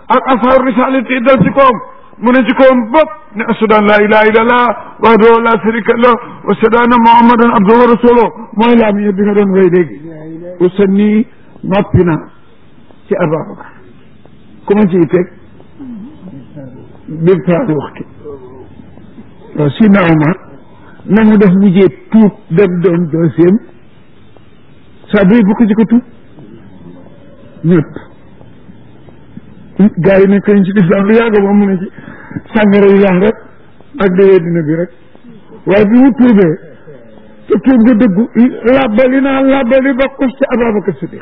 ak asaaru risalati dal ci kawam mu ne ci kawam bopp ne ashhadu an la ilaha illallah wahdahu la sharika lah wa ashhadu anna muhammadan abduhu wa rasuluhu mooy laam yi bi nga doon way léegi usanni noppi na ci Ababacar ku ma ciy teg bir taari waxtu waaw si na Omar na nga def mujjee tuub dem doon deuxième saa bi bu ko ci ko tuub ñëpp gars yi nekk nañ ci lislaam lu yàgg moom mu ne ci sàngara yi lan rek ak dayee dina bi rek waaye bi mu tuubee te tuub nga dëggu labbali naa labbali ba kos ci Ababacar Siddiq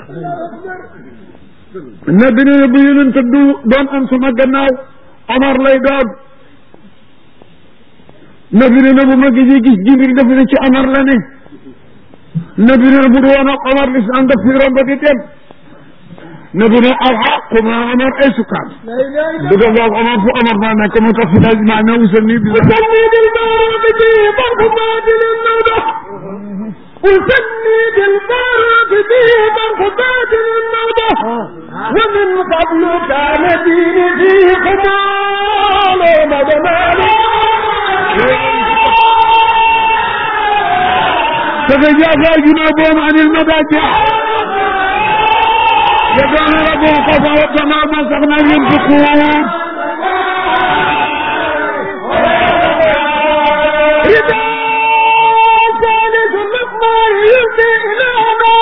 ne bi ne bu yonente du doon am sama gannaaw Omar lay doon ne bi ne bu ma gisee gis Jibril def ne ci Omar la ne ne bi ne bu du woon ak Omar lislam daf fi romb di dem ne bi ne alxaqu ma Omar ay sukkaan du def ak Omar fu Omar maa nekk moo tax fi laaj maa ne usal nii bisa أسني بالبرد في مرحبات النوبة ومن قبل كان ديني في قبال مدمان تتجافى جنوبهم عن المضاجع يدعون ربهم خوفا وطمعا ما سقنا ينفقون إذا كانت المقمار يلقي إلى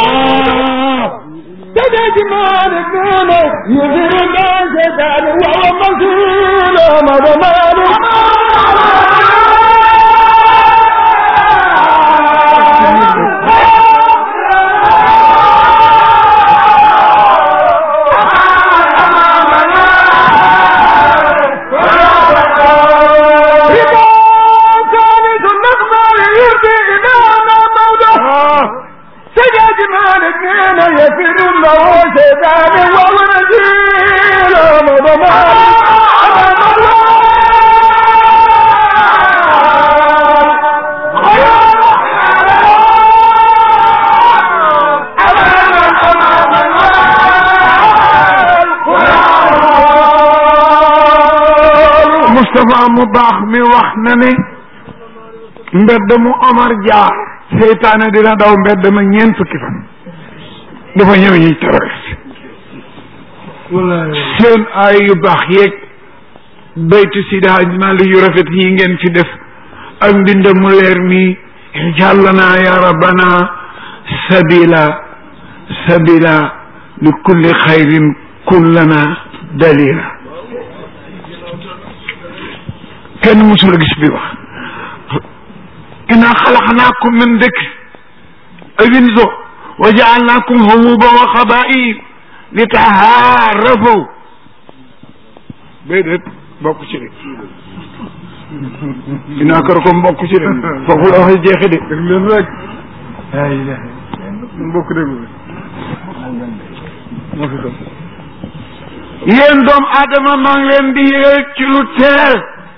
تجمال الدين يدير الناس كان وهو مسؤول مضمان يفر له شيطان وهو نزيل مضمان Moustapha mu baax mi wax na ne mbedd mu Omar jaar seytaane dina daw mbedd ma ñeent fukki fan dafa ñëw ñuy terroriste seen ay yu baax yeeg baytu sida Hajji Maalik yu rafet yi ngeen fi def ak mbind mu leer mi jàllana ya rabbana sabila sabila li kulli xayrin kullana dalila kenn musul gis bi wax inna xalaqnaakum min dikr awinzo wa jaalnaakum hububa wa xabaa'il li tahaarafu déedéet bokk ci de inna akramakum bokk ci de foofu la waxee jeexe de dégg leen rek ay bokk déglu moo fi doon yéen doom aadama maa ngi leen di yëgal ci lu teel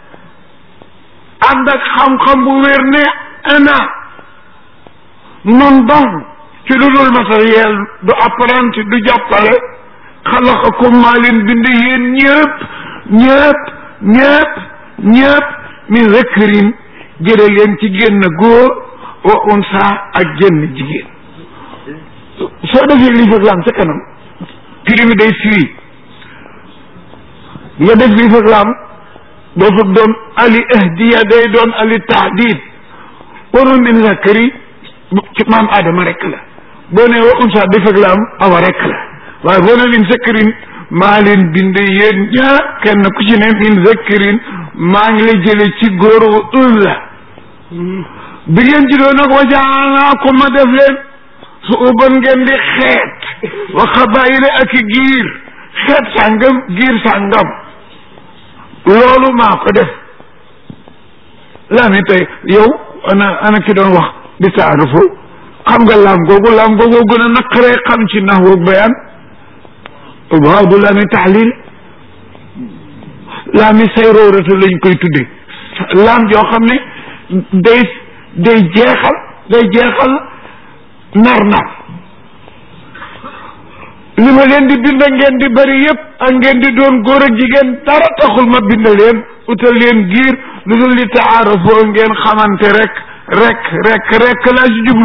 ànd ak xam-xam bu wér ne ana non donc ci lu dul matériel du apprenti du jàppale xalaqakum maa leen bind yéen ñëpp ñëpp ñëpp ñëpp min zakarin jële leen ci génn góor wa unsa ak génn jigéen soo defee lii fag lam ca kanam firi mi day firi nga def lii fag lam doo fa doon ali ahdiya day doon ali tahdid warul min zakari ci maam Adama rek la boo ne wa unsa def ak laam awa rek la waaye boo ne min zakarin maa leen bind yéen ñaar kenn ku ci ne min zakarin maa ngi la jële ci góor wa unsa bi ngeen ci doon nag wajaanaa ko ma def leen su uban ngeen di xeet wa xabaayile ak i giir xeet sàngam giir sàngam loolu maa ko def laa mi tey yow ana ana ki doon wax di taarufu xam nga laam googu laam googu gën a naqaree xam ci nax woog bayaan waaw du laa mi taxlil laa mi say róoratu lañ koy tudde laam joo xam ne day day jeexal day jeexal nar nar li ma leen di bind ngeen di bari yépp ak ngeen di doon góor ak jigéen dara taxul ma bind leen utal leen giir lu dul li taarafoo ngeen xamante rek rek rek rek laa ci jublu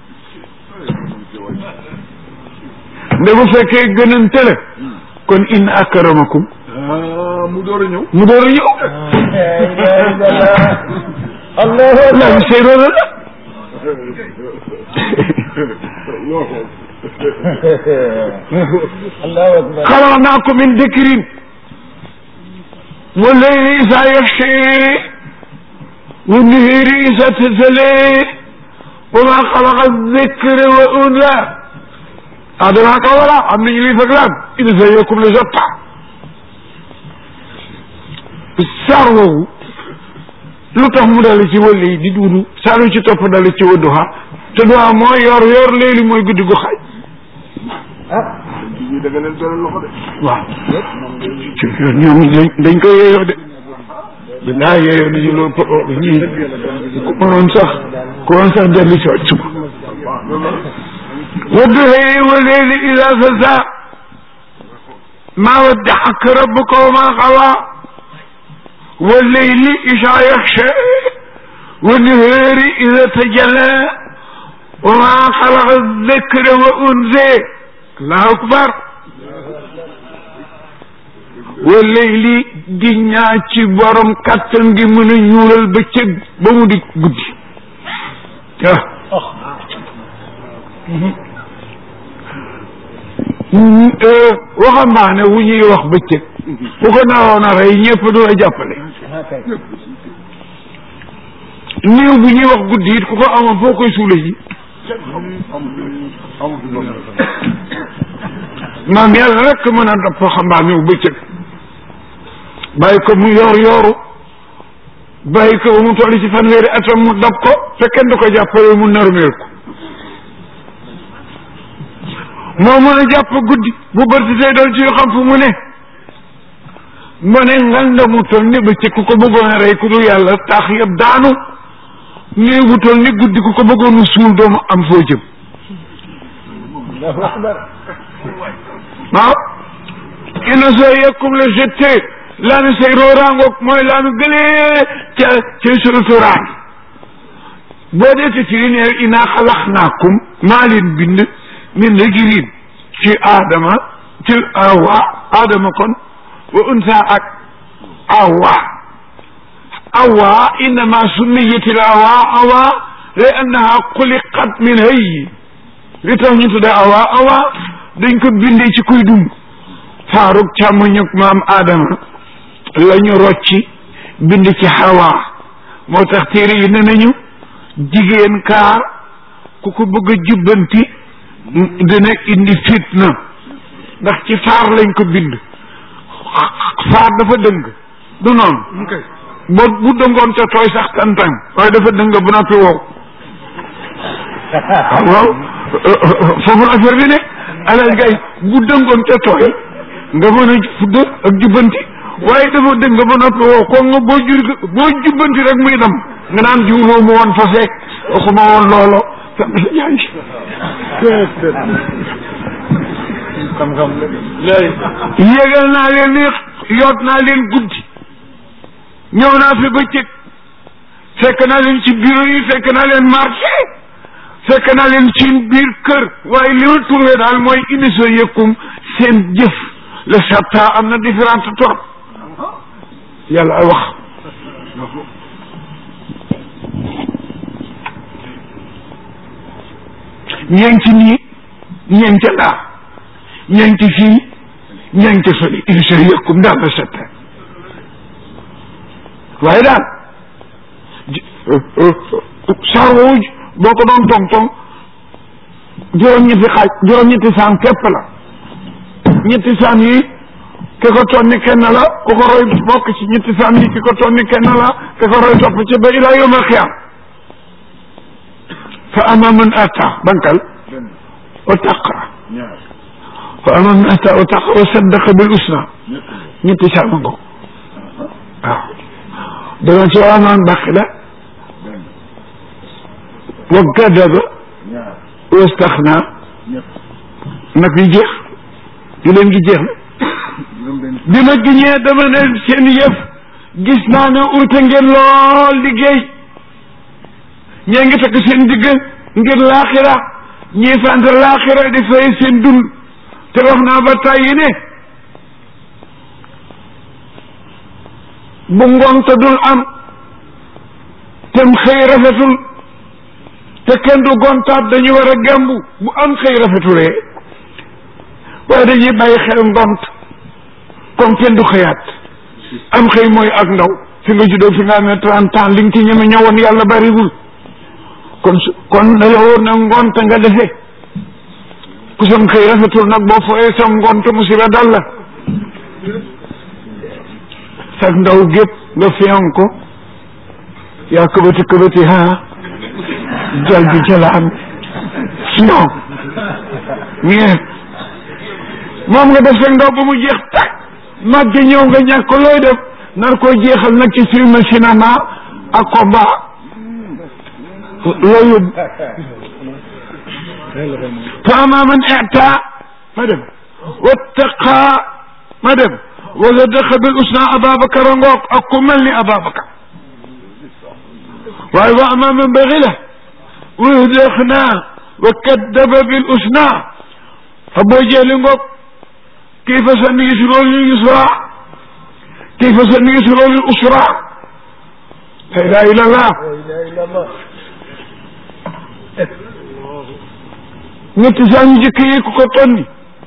nde bu fekkee gënante la kon inna akramakum mu door a ñëw mu door a ñëw allahu laa bi say roona la allahu akbar xalaqnaakum min dikrin wa layli isa yaxshi wa nihiri isa tasale wa ma xalaqa dikra wa unsa adama ka wala am nañu liy fag laan ina sa yokkum la sotta saar woowu lu tax mu dal ci wàll yi di duudu saar yu ci topp dal ci wa duha te duha mooy yor yor léegi mooy guddi gu xaaj ñi da nga leen doon loxo de waaw ci ñoom dañ dañ ko yeeyoo de dinaa yeeyoo nañu loo po ñii ku mënoon sax ku mënoon sax dellu si waat suba wadduhee wa leeli ida sasa maa waddaxaka rabbuka wa maa xawaa wa leyli isa yaxsha wa nahaari ida tajalla wa maa xalaqa dikra wa unsa allahu akbar wa leyli di ñaa ci borom kàttan gi mën a ñuulal bëccëg ba mu di guddi ah waxambaane wu ñuy wax bëccëg bu ko naroon a rey ñëpp du la jàppale néew bu ñuy wax guddi it ku ko amoon foo koy suule ji maam yàlla rek mën a dab waxambaane wu bëccëg bàyyi ko mu yor yoru bàyyi ko ba mu toll ci fanweeri atam mu dab ko te kenn du ko jàppale mu narmeel ko moo mën a jàpp guddi bu bërti tey doon ci yoo xam fu mu ne mu ne nganda mu toll ni bëccëg ku ko bëggoon a rey ku dul yàlla tax yëpp daanu néew bu toll ni guddi ku ko bëggoon a suul doomu am foo jëm waaw ina soo yekkum la jette laanu say rooraangoog mooy laanu gëlee ca ca suratu raam boo dee ci li ne inaa xalaxnaakum maa leen bind min rajulin ci aadama ci awa aadama kon wa unsa ak awa awa innama summiyat al awa awa li annaha xuliqat min hayy li tax ñu tudde awa awa dañ ko bindee ci kuy dund faaruk càmmoñug maam aadama la ñu rocci bind ci hawa moo tax téere yi ne nañu jigéen kaar ku ko bëgg a jubbanti dina indi fitna ndax ci faar lañ ko bind faar dafa dëng du noonu bo bu dëngoon ca tooy sax tantang waaye dafa dëng bu noppi wow waaw foofu la affaire bi ne alal gay bu dëngoon ca tooy nga mën a fudd ak jubbanti waaye dafa dëng ba noppi wow ko nga boo jur boo jubbanti rek muy dem nga naan jiwloo mu woon fa seek waxuma woon loolo fekk sa yaay xam-xam yégal naa leen ni yoot naa leen guddi ñëw naa fi bëccëg fekk naa leen ci bureau yi fekk naa leen marché fekk naa leen ci biir kër waaye li ma trouvé daal mooy émission yëkkum seen jëf le sabta am na différente trop yàlla wax ñeenti nii ñeenti laa ñeenti fii ñeenti fële émission yëkkum daal le sabta waaye daal saar woowu boo ko doon tong tong juróom-ñetti xaaj juróom-ñetti saan képp la ñetti saan yi ki ko tonni kenn la ku ko roy bokk ci ñetti saan yi ki ko tonni kenn la ki ko roy topp ci ba ilaa yawm alxiyaam fa ama man ata bankal wa taqa fa ama man ata wa taqa wa saddaqa bil usna ñetti saan ma ngo waaw danga ci waa maan baqila wa kadaba wastaxna nag yi jeex giléem gi jeex na bi ma giñee dama ne seen yëf gis naa ne urte ngeen lool liggéey ñee ngi takk seen digg ngir laaxira ñii fant laaxira di fay seen dund te wax naa ba tàyyi ne bu ngont dul am tem xëy rafetul te kenn du gontaat dañu war a gembu bu am xëy rafetulee waaye dañuy bàyyi xel ngont comme kenn du xëyaat am xëy mooy ak ndaw fi nga juddoo fi nga amee trente ans li nga ci ñeme ñëwoon yàlla bariwul kon su kon na la wóor na ngont nga defee ku sam xëy rafetul nag boo fooyee sa ngont musiba dal la sag ndaw gépp nga fiyan ko yaa këbati këbati ha jal bi jalaan sinon ñeent moom nga def sag ndaw ba mu jeex tak mag gi ñëw nga ñàkk ko looy def nar koo jeexal nag ci film cinéma ak combat loo yóbbu fa ama man ita ma dem wattaqa ma dem wa sadaqa bil usna Ababacar a ngoog ak ku mel ni Ababacar waaye wa ama man baxila wa yudexna wa kaddaba bil usna Abu Jahli ngoog kayfa sanuyasiruhu lil yusra kayfa sanuyasiruhu lil usra la ilaha illa allah ñetti saa ñu jëkk yi ku ko tonni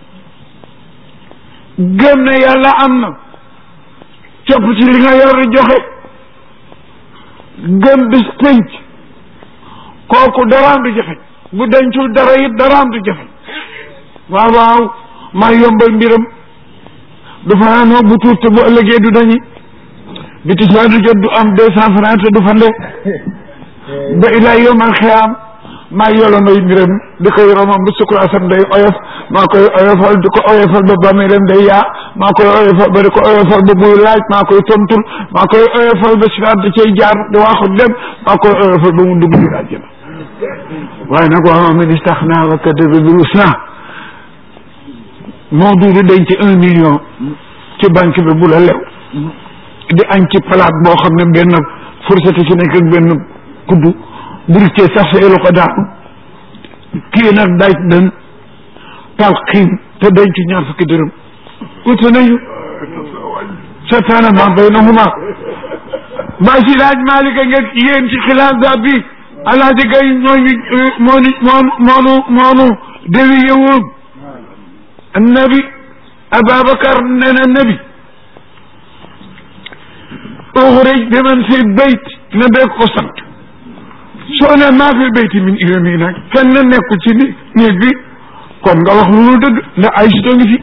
gëm ne yàlla am na copp ci li nga yor joxe gëm bis pénc kooku daraam du jafe bu dencul dara it daraam du jafe waaw waaw maa yombal mbiram du fanaanoo bu tuut te bu ëllëgee du dañi bi tisbaa du jot du am deux cent francs te du fande ba ilaa yomal xiyaam maa yolonoy mbiram di koy romam bu sukuraasam day oyof maa koy oyofal di ko oyofal ba bàmmeelam day yaa maa koy oyofal ba di ko oyofal ba buy laaj maa koy tontul maa koy oyofal ba siraat da cay jaar di waaxu dem maa koy oyofal ba mu dugg biir àjjana waaye nag waa man istaxnaa wa kadaba bil husnaa moo duudu denc un million ci banque bi bu la lew di añ ci palaat boo xam ne benn fourchette ci nekk ak benn kuddu burité sax sa elu ko daanu kii nag daaj dan tal xiim te denc ñaar fukki dërëm wute nañu sataana ma baynahuma ba si laaj Maalika nga yéen ci xilaas da bi alaaji gay ñooñu moonu moonu moonu moonu dewi yewoon annabi Ababacar nee na nabi uxrij bi man fi bayt na bee ko sant soo ne maa fi bayti min irami nag kenn nekku ci ni néeg bi kon nga wax lu dëgg ndax ay sito ngi fi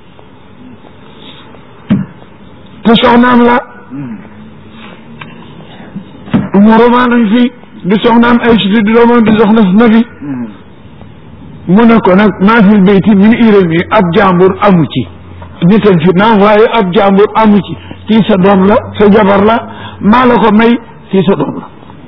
te soxnaam la moromaan ngi fi di soxnaam ay sito di doomam di soxna na fi mu ne ko nag maa fi bayti min irami ab jàmbur amu ci nitam fi naam waaye ab jàmbur amu ci kii sa doom la sa jabar la maa la ko may kii sa doom la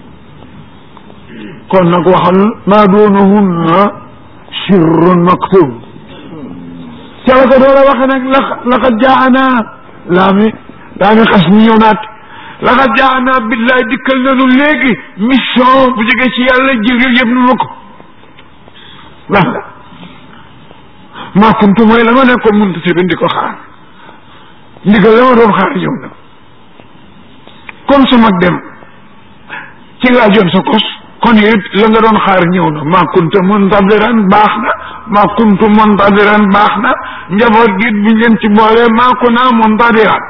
kon nag waxal maa doonahunna sirrun maktub ca la ko doora waxe nag la laqad jaana laa mi daa mi xas mi ñëw naat laqad jaana billaay dikkal nanu léegi mission bu jógee ci yàlla jibril yëpp nu ma ko lan la maa kuntu mooy la ma nekkoon muntu si di ko xaar ndigal la ma doon xaar ñëw na comme su mag dem ci laajoon sa kos kon it la nga doon xaar ñëw na maa kunta muntadiran baax na maa kuntu muntadiran baax na njaboot gi buñ leen ci boolee maa ku naa muntadiran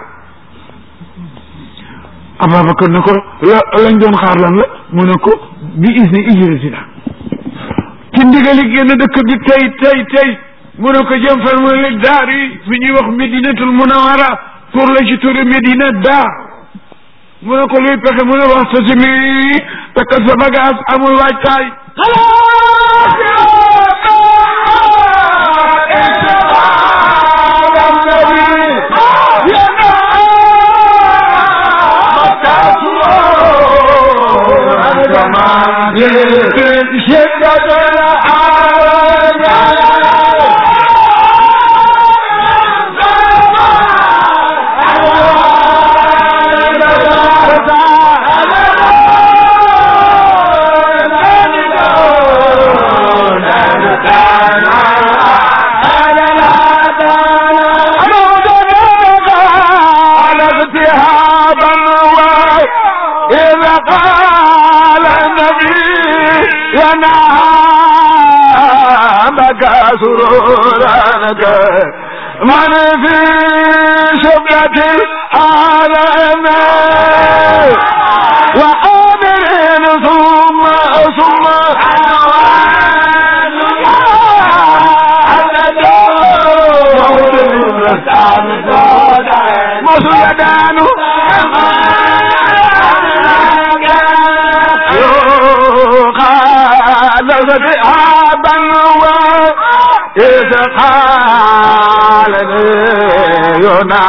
Ababacar ne ko la lañ doon xaar lan la mu ne ko bi isni ijratina ci ndigali génn dëkk bi tey tey tey mu ne ko jëm fan mu ne daar yi fi ñuy wax Medinatul Munawara pour la ci turi Medina daar mu ne ko luy pexe mu ne wax sa si mi takkal sa bagage amul waajtaay بكى سرورانك من في شبلة العالم وآمر ثم ثم مسودان خالد أبا وإذ قال لي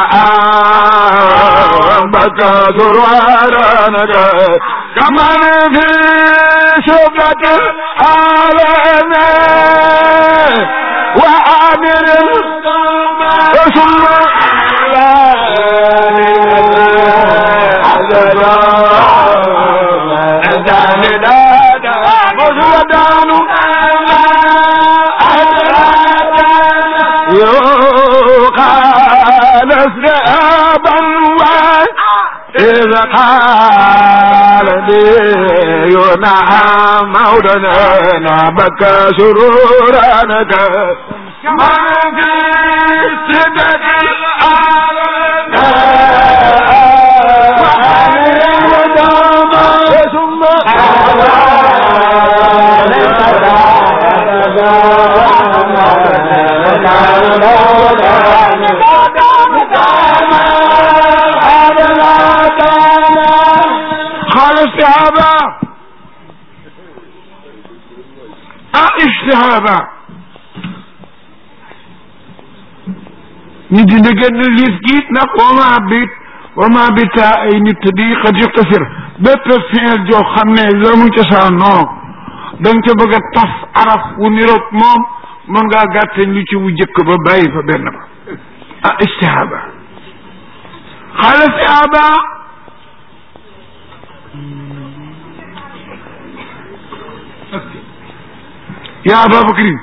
ينعم بكى سرورانك كمن في شبلة العالم وعامر ثم يقال اسرابا إذا قال لي ينعم مولانا بكى سرورانك من في سدة العالم ثم قال الصحابة الصحابة ñu dina gën liif giit nag wama bit wama bita ay nit di xad yuqtasir bépp fiil joo xam ne la mu cosaan non da nga ca bëgg a taf araf wu niroog moom mën ngaa gàtteñ lu ci wu jëkk ba bàyyi fa benn ba ah istihaba xaala istihaba yaa Ababakrin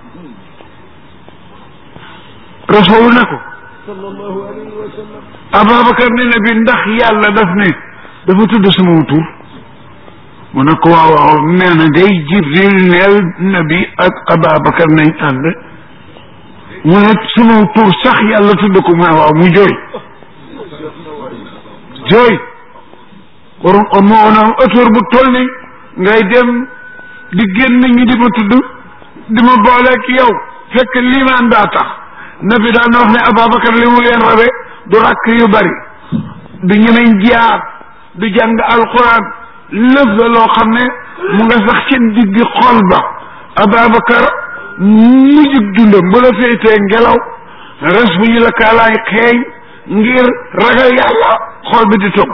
rasul ne ko Ababacar ne na bi ndax yàlla daf ne dafa tudd sama tur mu ne ko waaw waaw nee na day Jibril neel nabi ak Ababacar nañ ànd mu ne sama tur sax yàlla tudd ko mu ne waaw mu jooy jooy waroon on moo woon am auteur bu toll ni ngay dem di génn ñi di ma tudd di ma booleeg yow fekk liimaan daa tax nabi daan na wax ne Ababacar li mu leen rabe du rakk yu bari du ñemeñ jaar du jàng alquran lëf la loo xam ne mu nga sax seen digg xol ba Ababacar mujjug dundam bu la féetee ngelaw res bu ñu la kaalaay xeeñ ngir ragal yàlla xol bi di togg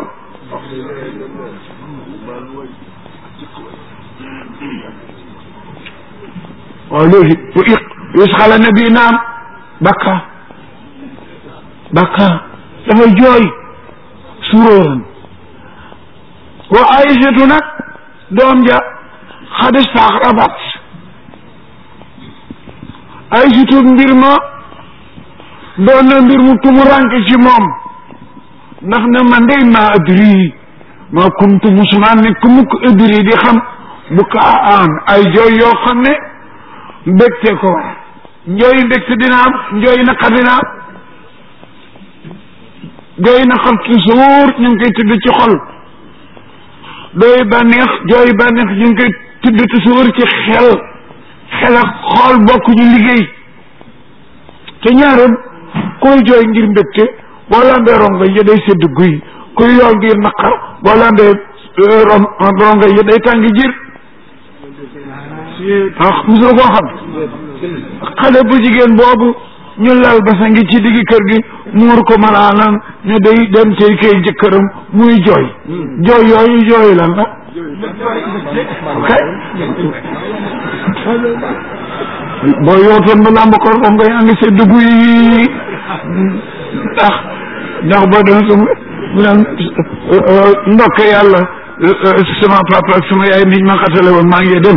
waaw léegi bu iq yusxala nabi naam bakka bakka dafa jooy suróoran wa aïsatu nag doom ja xadi saax rabat aïsatu mbir ma doon na mbir mu tumuranke ci moom ndax ne man dey ma adri ma kuntu musuma ne ku mukk adri di xam bu ka aan ay jooy yoo xam ne mbégte ko war njooy mbégte dina am njooy naqar dina am jooy naqar toujours ñu ngi koy tudd ci xol dooy bànneex jooy bànneex ñu ngi koy tudd toujours ci xel xel ak xol bokk ñu liggéey te ñaaram koy jooy ngir mbégte boo lambee rongo yi day sedd guy kuy yoo ngir naqar boo lambee rongo yi day tàng jir ah mosul koo xam xale bu jigéen boobu ñu lal basa ngi ci digg kër gi muur ko malaanam ne day dem tey kay jëkkëram muy jooy jooy yooyu jooy lan la ok boo yootoon ba làmb ko rom ngay andi sa dugg yi ndax ndax boo doon su mu naan ndokk yàlla sama papa ak sama yaay niñ ma xatale woon maa ngi dem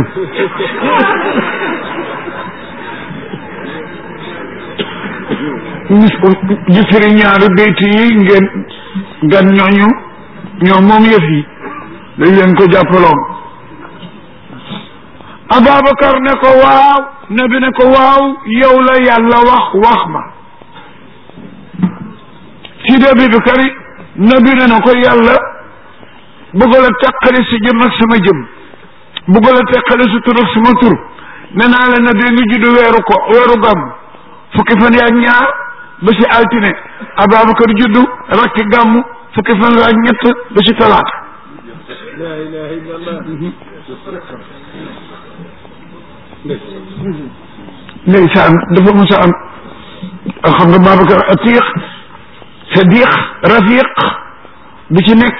ñu firi ñaari bayt yi ngeen gan ñooñu ñoom moom yëf yi dañ leen ko jàppaloon Ababacar ne ko waaw nabi ne ko waaw yow la yàlla wax wax ma Sidi Abubakar nabi ne na ko yàlla bëgg la teqali si jëm ak sama jëm bëgg la teqali si tur ak sama tur ne naa la nabi ngi judd weeru ko weeru gàmm fukki fan yaak ñaar ba si altine Ababacar juddu rakki gàmm fukki fan yaak ñett ba si talaata la ilaha illallah ndeysaan dafa mos a am xam nga Babacar atiq sadiq rafiq bu ci nekk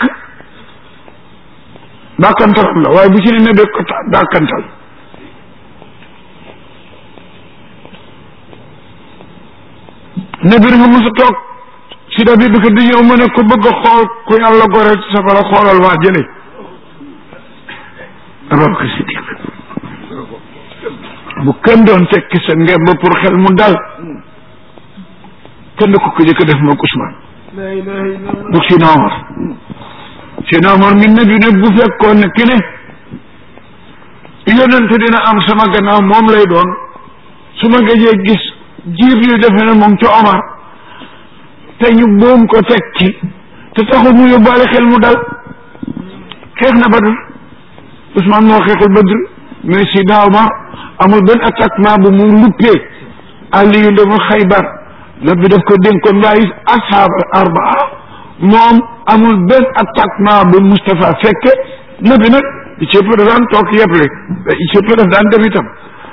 dàkkantalam la waaye bu ci ne nebee ko dàkkantal nebi nga mos a toog si da bi bi ko di ñëw mu ne ku bëgg a xool ku yàlla gore ci safara xoolal waa jële Ababacar Siddiq bu kenn doon tekki sa ngemb pour xel mu dal kenn ko ko jëkk def moog Ousmane la ilaha illallah bu Sina Omar Sina Omar mi nabi ne bu fekkoon ne ki ne yonent dina am sama gannaaw moom lay doon su ma gëjee gis jiir yu defe ne moom ci Omar te ñu boom ko teg ci te taxul mu yóbbaale xel mu dal xeex na Badr Ousmane moo xeexul Badr mais Sina Omar amul benn attaquement bu mu luppee Aliyu dama Xaybar nabi daf ko dénkoon waaye ashaab arbaa moom amul benn attaquement bu Moustapha fekke nabi nag i cëpp da daan toog yeble i cëpp daf daan dem itam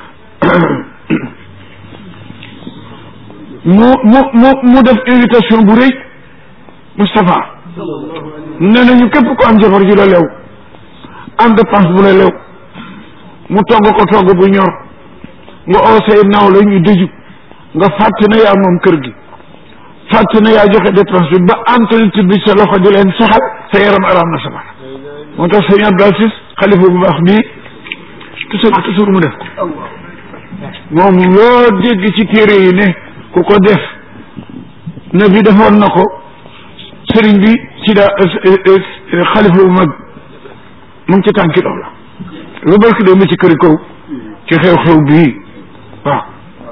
mu mu mu mu def invitation bu rëy Moustapha nee nañu képp ko am jabar ju la lew am dépense bu la lew mu togg ko togg bu ñor nga oo say naaw la ñu dëju nga fàtte na yaa moom kër gi fàtte na yaa joxe dépense bi ba entretien bi sa loxo di leen saxal sa yaram araam na safara moo tax sëñ Abdou Aziz xalifa bu baax bii toujours toujours mu def ko moom loo dégg ci téere yi ne ku ko def na bi defoon na ko sëriñ bi ci daa xalifa bu mag mu ngi ci tànki dox la lu barki doo ma ci këri kaw ci xew-xew bii waaw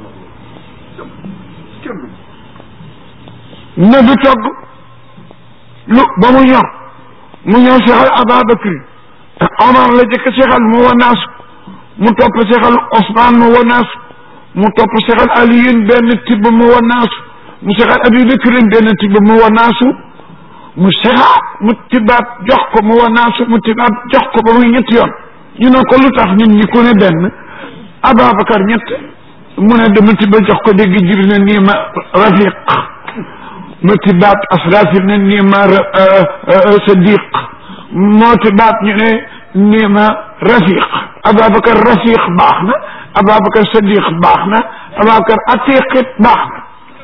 na bi togg lu ba mu ñor mu ñëw sexal Ababakri Omar la jëkk sexal mu wanaasu mu topp sexal Ousmane mu wanaasu mu topp sexal Aliyun benn tibb mu wanaasu mu sexal Abubakrin benn tibb mu wanaasu mu sexaat mu tibbaat jox ko mu wanaasu mu tibbaat jox ko ba muy ñetti yoon ñu ne ko lu tax ñun ñi ku ne benn Ababacar ñett mu ne dama tibba jox ko dégg jib ne nii ma rafiq ma tibbaat asrafil ne nii ma sadiq moo tibbaat ñu ne nii ma rafiq Ababacar rafiq baax na Ababacar sadiq baax na Ababacar atiqit baax na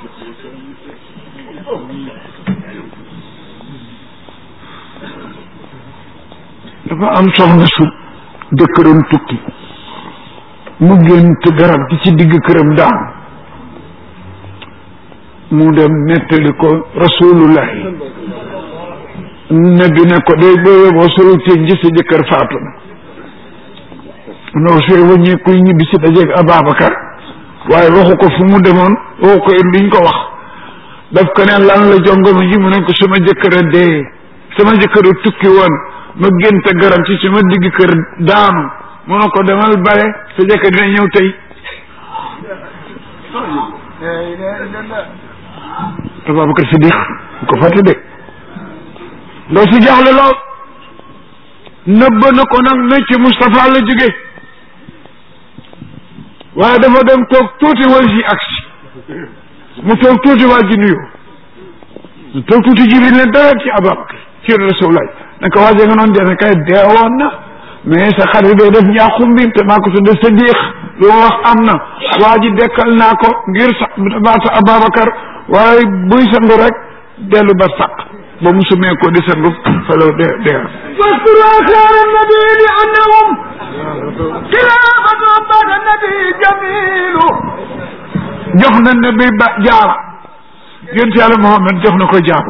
dafa am soxna su jëkkëram tukki mu gént garab gi ci digg këram daan mu dem nettali ko rasulullahi nabi ne ko day booyee boo solu teen ji sa jëkkër faatu na noo sooy wàññee kuy ñibbi si dajeeg Ababacar waaye waxu ko fu mu demoon waxu ko it liñ ko wax daf ko ne lan la jongoma ji mu ne ko sama jëkkër a dee sama jëkkër a tukki woon ma génte garab ci sama digg kër daanu mu ne ko demal bare sa jëkkër dina ñëw tey la ilaha illallah Ababacar Siddiq bu ko fàtte de ndaw si jaaxle lool nëbb na ko nag ne ci Moustapha la jóge waaye dafa dem toog tuuti wal si agsi mu toog tuuti waa ji nuyoo mu toog tuuti jibril ne dara ci Ababacar ci Rasulullah ne ko waaje nga noonu dene kay deewoon na mais sa xarit bay def njaaxum bi te maa ko tudde sa diix lu ma wax am na waa ji dekkal naa ko ngir sa baata Ababacar waaye buy sangu rek dellu ba sàq ba mu sumee ko di sangu falaw de de واذكر آثار النبي لأنهم خلافة بعد النبي جميل jox na ne bi ba jaara yonent yàlla Muhammad jox na ko jaaru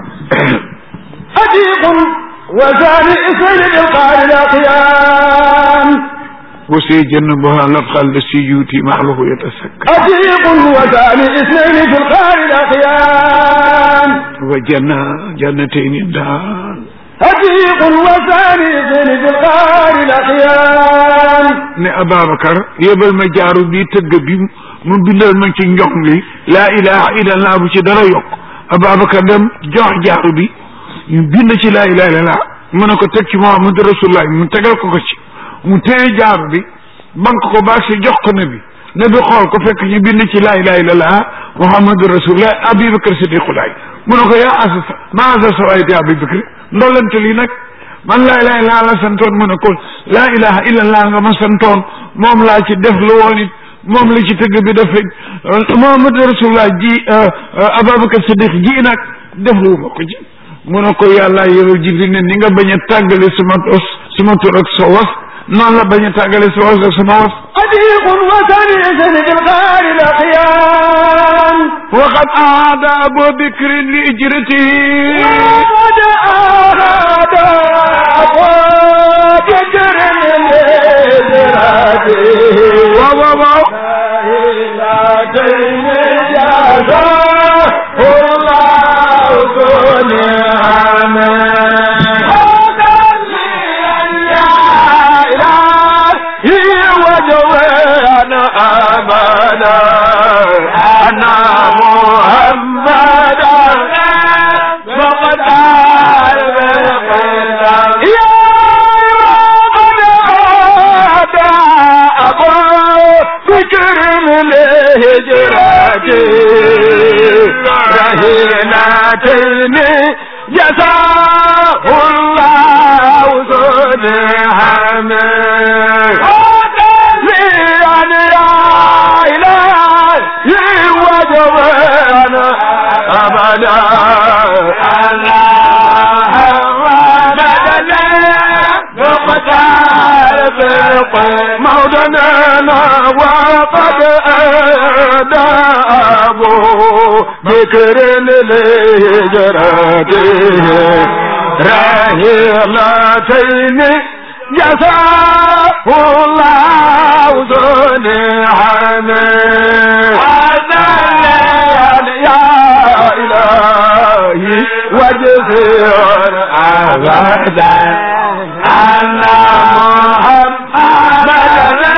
عتيق وثاني إسرائيل بالقار الأقيام وسيجنبها الأتقى الذي يؤتي ماله يتسكى عتيق وثاني اثنين في القار الأخيان وجنة جنتين دان عتيق وثاني اثنين في القار الأخيان ne Ababacar yebal ma jaaru bi tëgg bi mu bindal ma ci njox li laa ilaha illallah bu ci dara yokk Ababacar dem jox jaaru bi ñu bind ci laa ilaha illallah mu ne ko teg ci Muhammadu Rasulullah mu tegal ko ko ci mu téye jaaru bi bank ko baag si jox ko nabi nabi xool ko fekk ñu bind ci laa ilaha illallah Muhammadu Rasulullah Abubakar Siddiqulaay mu ne ko yaa asa maa asa sawayti Abubakar ndolante lii nag man laa ilaha illa la santoon mu ne ko laa ilaha illallah nga ma santoon moom laa ci def lu woon it moom la ci tëgg bi def Muhammad rasulullah ji Ababacar Siddiq ji nag def lu ma ko ci mu ne ko yàlla yow Jibril ne ni nga bañ a tàggale sama os sama tur ak sa was noonu la bañ a tàggale sa was ak sama was عتيق وثاني اثنين في القار الأخيان وقد أعاد أبو بكر لإجرته وقد أراد أبواب جر لإدراكه waaw waaw waaw إلهين جزاه الله ذو نعمة وجوانا أمانا أن محمدا فقد عرف يا قد عاد أبو بكر الهجرة رهينتين جزاه الله ذو نعمه لأن يا إلهي وجوانا أبدا الله مدنا نقتال موطننا وقد أدى أبو بكر لهجرته راهلتين جزاه الله ذو نعمه هذا يا إلهي وجزير أبدا أن محمدا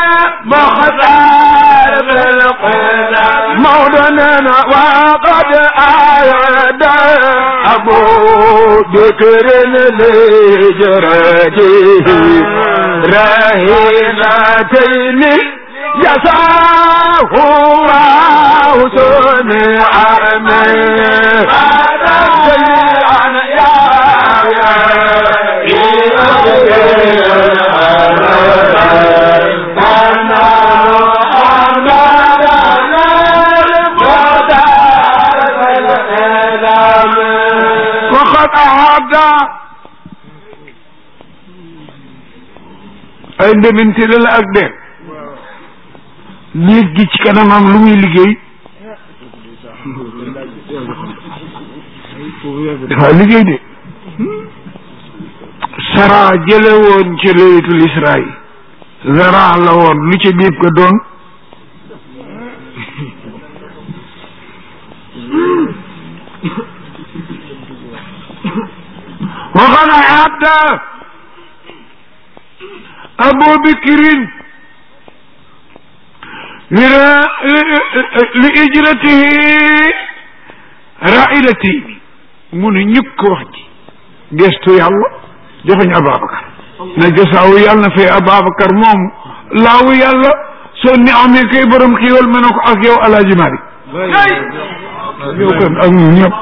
مختار بالقدم مولانا وقد أعد أبو بكر لجرته رهينتين جزاه الله ذو نعمه هذا شيئا يا وقد أعاد ay ndemintele la ak de liit gi ci kanamam lu muy liggéey dafa liggéey de sara jële woon ci laylatul isra yi zara la woon lu ci biib ko doon وقد أعد أبو بكر لإجرته رائلتين من ñëpp wax ji gestu yàlla joxeñ Ababacar na jasaawu yàlla na fay Ababacar moom laawu yàlla soo ni amee kay borom xiiwal ma ne ko ak yow Alaaji Mari yow kan ak ñun ñëpp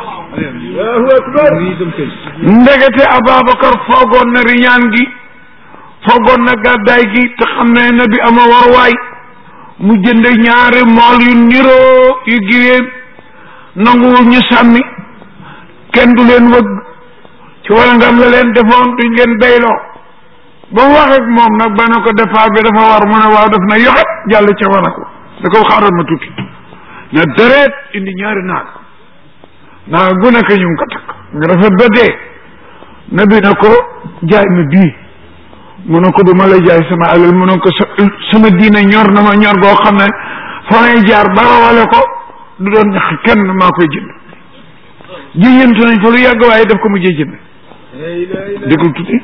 ndegete Ababacar foogoon na riñaan gi foogoon na gàddaay gi te xam ne na bi ama warwaay mu jënd ñaari mool yu niroo yu giwéem nanguwul ñu sàmmi kenn du leen wëgg ci wala ngam la leen defoon duñ leen bayloo ba mu wax ak moom nag ba ne ko départ bi dafa war mu ne waaw def na yoxet jàll ca wana ko da ko xaaral ma tuuti na deret indi ñaari naag naag gu nekk ñu ngi ko takk nga rafet ba dee nabi na ko jaay ma bii mu ne ko du ma la jaay sama alal mu ne ko sa sama diina ñor na ma ñor goo xam ne fa may jaar ba rawale ko du doon ñax kenn maa koy jënd jiyante nañ fa lu yàgg waaye daf ko mujjee jënd déglu tuuti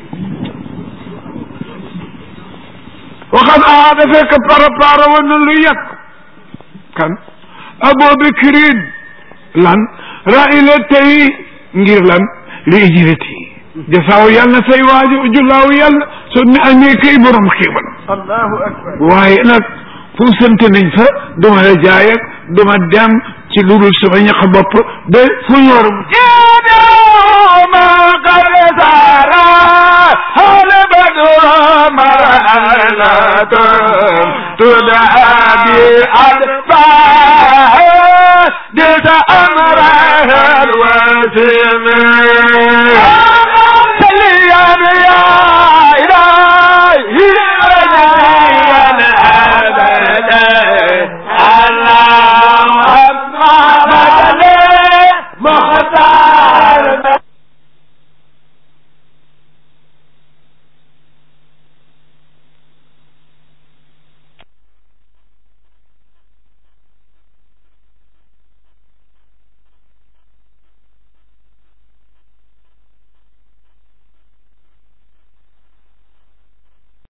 waxat a da fekk parapara woon na lu yàgg kan abubakrin lan raila tey ngir lan li ijrati jasaaw yàlla na say waajo jullaaw yàlla so ne amee kay borom xiiwal allahu akbar waaye nag fu sant nañ fa duma la jaay ak duma dem ci lu dul sama ñax bopp ba fu ñor ما قد سارا هل بدر مرأة تدعى بأدفاع دس أمرها الوسيم